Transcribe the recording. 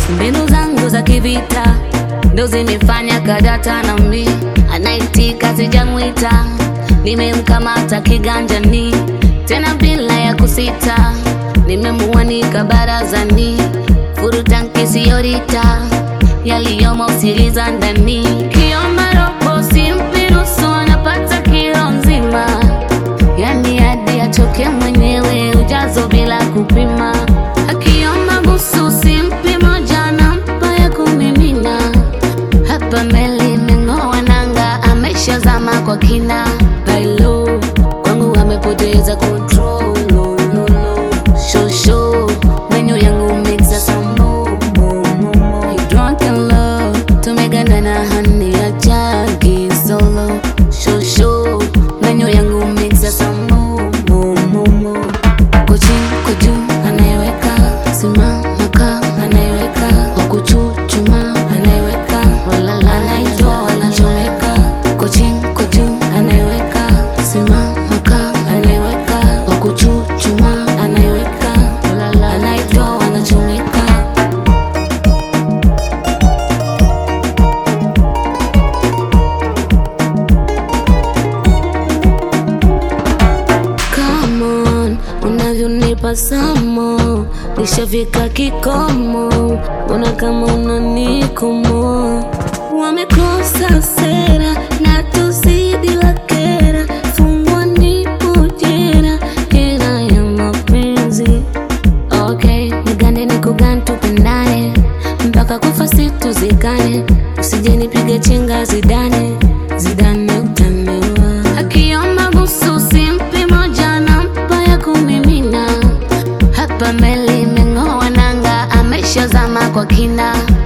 mbinu zangu za kivita ndo zimefanya kadata na mi anaitika sijamwita nimemkamata kiganjani tena bila ya kusita nimemuanika barazani furutanki siyorita yaliyomo usiliza ndani kiomba robo simpirusu anapata kilo nzima yani hadi achoke mwenyewe ujazo bila kupima akiomba busu simpi moja nampa ya kumimina hapa meli imeng'oa nanga ameshazama kwa kina bailo kwangu amepoteza control no, no, no. Show, show. Menyu yangu mixa some more, more, more, more. You drunk in love tumegandana hani ya jagi solo Show, show. Menyu yangu mixa some more, more, more, more. Kochi, koju, anayeweka simama ka anayeweka wakuchuchuma anayeweka walala anaitwa wanachoweka kochi, koju, anayeweka simama ka anayeweka wakuchuchuma anayeweka walala anaitwa wanachoweka Come on, unavyonipa samo nishafika kikomo, mbona kama unanikomo? Wamekosa sera na tuzidi wakera, fungwa nipo jera, jera ya mapenzi. Okay, nigande nikugane tupendane mpaka kufa situzikane, usije nipige chenga zidane zidane utaniwa. Akiomba busu simpi moja nampa ya kumimina, hapa meli imeng'oa nanga, ameshazama kwa kina.